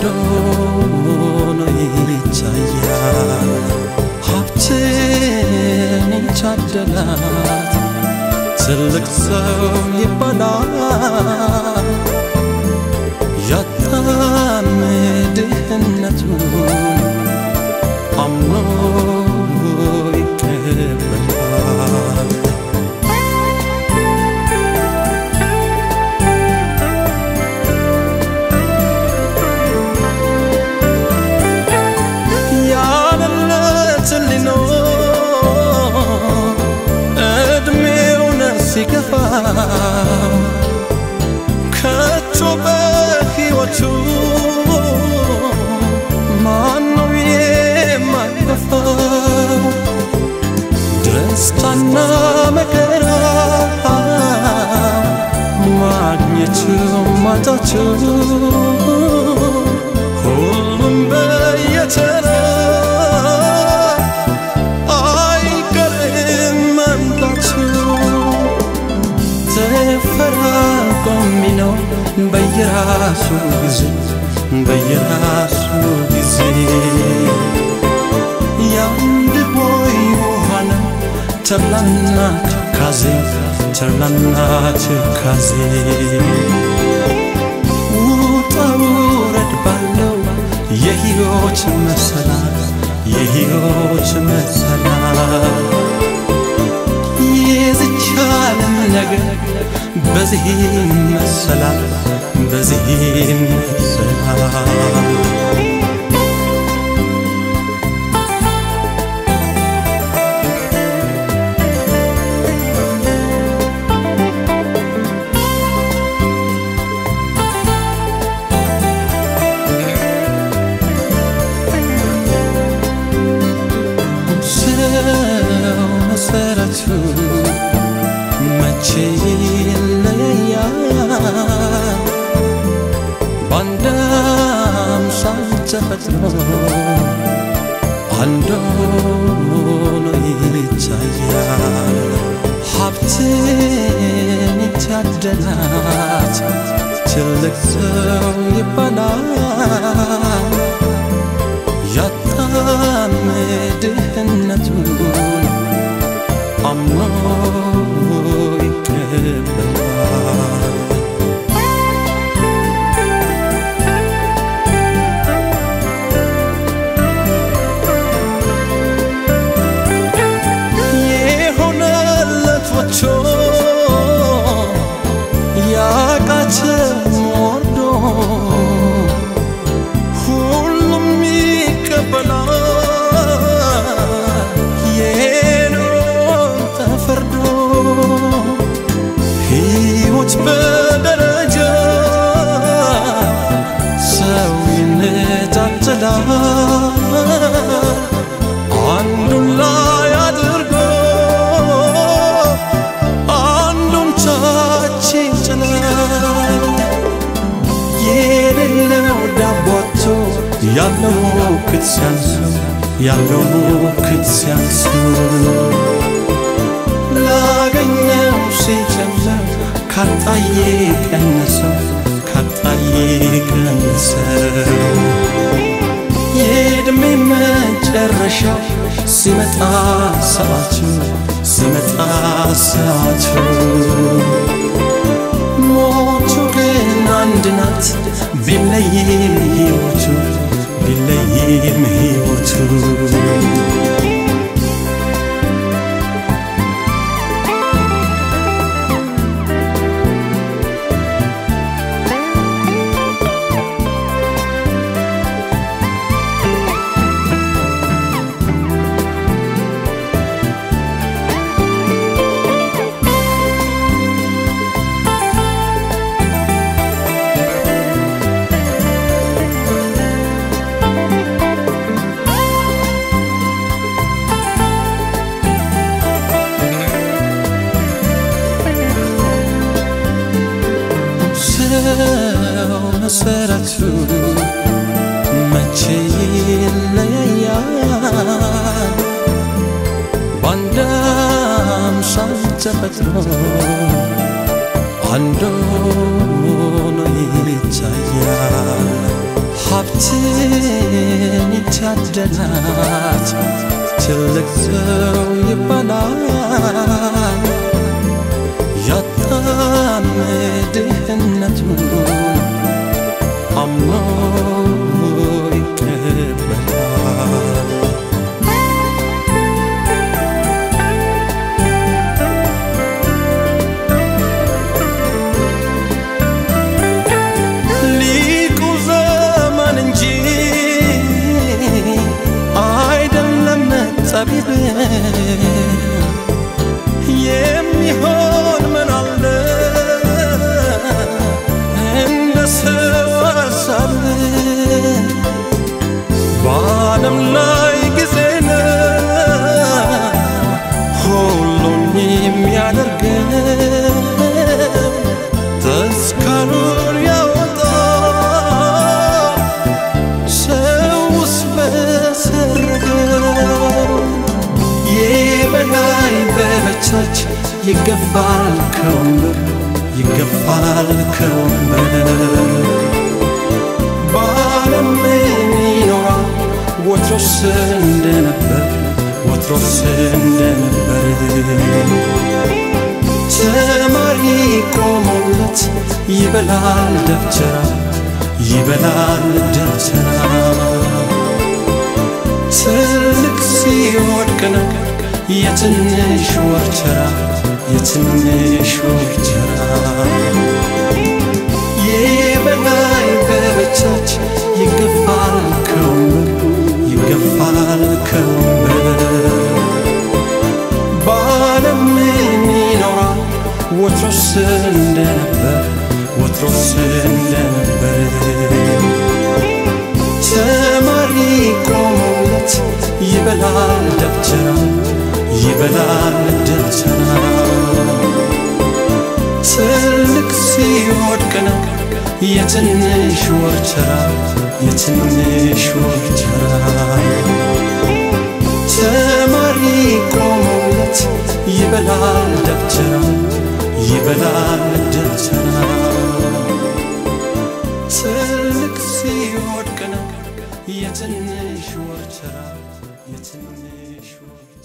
አንድ ሆኖ ይታያል። ሀብትን የታደላት ትልቅ ሰው ይባላል። ያጣም ድህነቱን አምኖ ይቀበላል። ያለለት ሊኖር እድሜውን ሲገፋ ከቶ በሕይወቱ ማነው የማይገፋው? ደስታና መከራ ማግኘቱ ማጣቱ ሁሉም በየተራ አይቀርም መምጣቱ ተፈራርቆ የሚኖር በየራሱ ጊዜ በየራሱ ጊዜ የአንድ ቦይ ውሃ ነው ተድላና ትካዜ ተድላና ትካዜ ውጣ ውረድ ባለው የሕይወት መሰላል የሕይወት መሰላል የዚች ዓለም ነገር በዚህ መሰላል በዚህ መሰላል ሰው መሰረቱ መቼ ይለያል? በአንድ አምሳል ተፈጥሮ አንድ ሆኖ ይታያል። ሀብትን የታደላት ትልቅ ሰው ይባላል። ያጣም ድህነቱን አምኖ ይቀበላል። የሆነለት ወጥቶ ያቃተው ወርዶ ሁሉም ይቀበላል የኖር ተፈርዶ ሕይወት በደረጃ ሰው ይነጣጥላል አንዱን ላይ አድርጎ አንዱን ታች ይጥላል የሌለው ዳቦቶ ያለው ክት ሲያንሱ ያለው ክት ሲያንሱ ላገኘው ሲጨምር ካጣዬ ቀነሰው ካጣዬ ቀነሰው የዕድሜ መጨረሻው ሲመጣ ሰዓቱ ሲመጣ ሰዓቱ ሞቱ ግን አንድ ናት ቢለይም ሕይወቱ ቢለይም ሕይወቱ ሰው መሰረቱ መቼ ይለያያል? በአንድ አምሳል ተፈጥሮ አንድ ሆኖ ይታያል። ሀብትን ይታደላት ትልቅ ሰው ይባላል ያጣም ድህነቱን አምኖ ይቀበላል ሊቁ ዘመን እንጂ አይደለም ጠቢብ የሚሆን ምን አለ እንደ ሰው ሀሳብ በዓለም ላይ ጊዜ ነው ሁሉን የሚያደርገው ተስካሩን ያወጣ ሰውስ በሰረገው የበላይ በበታች ይገፋል ከወንበር ይገፋል ከወንበር በዓለም ምን ይኖራል ወትሮስ እንደነበር ወትሮስ እንደነበር ተማሪ ቆሞለት ይበላል ደብተራ ይበላል ደብተራ ትልቅ ሲወድቅ ነው የትንሽ ወርቸራ የትንሽ ወርቸራ የበላይ በበታች ይገፋል ከወንበር ይገፋል ከወንበር በዓለም ምን ይኖራል ወትሮስ እንደነበር ወትሮስ እንደነበር ተማሪ ቆሞለት ይበላል ደብተራ ይበላል ደብተራ ትልቅ ሲወድቅ ነው የትንሽ ወርቸራ የትንሽ ወርቸራ ተማሪ ቆሞለት ይበላል ደብተራ ይበላል ደብተራ ትልቅ ሲወድቅ ነው የትንሽ ወርቸራ የትንሽ ወርቸራ